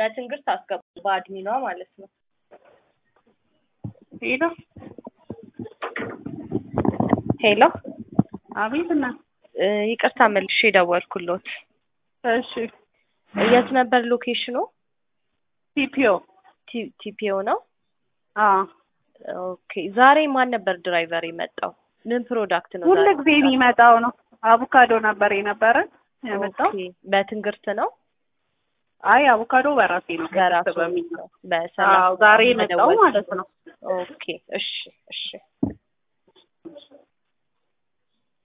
በትንግርት አስገቡ በአድሚኗ ማለት ነው። ሄሎ ሄሎ አቤት እና እ ይቅርታ መልሼ ደወልኩሎት። እሺ የት ነበር ሎኬሽኑ? ቲፒኦ ቲ- ቲፒኦ ነው። አ ኦኬ ዛሬ ማን ነበር ድራይቨር የመጣው? ምን ፕሮዳክት ነው ሁሉ ዛሬ ጊዜ የሚመጣው ነው። አቮካዶ ነበር የነበረ የመጣው። ኦኬ፣ በትንግርት ነው አይ አቮካዶ በራሴ ነው በራሱ በሚል ነው በሰላም አዎ ዛሬ የመጣው መደወል ማለት ነው። ኦኬ እሺ እሺ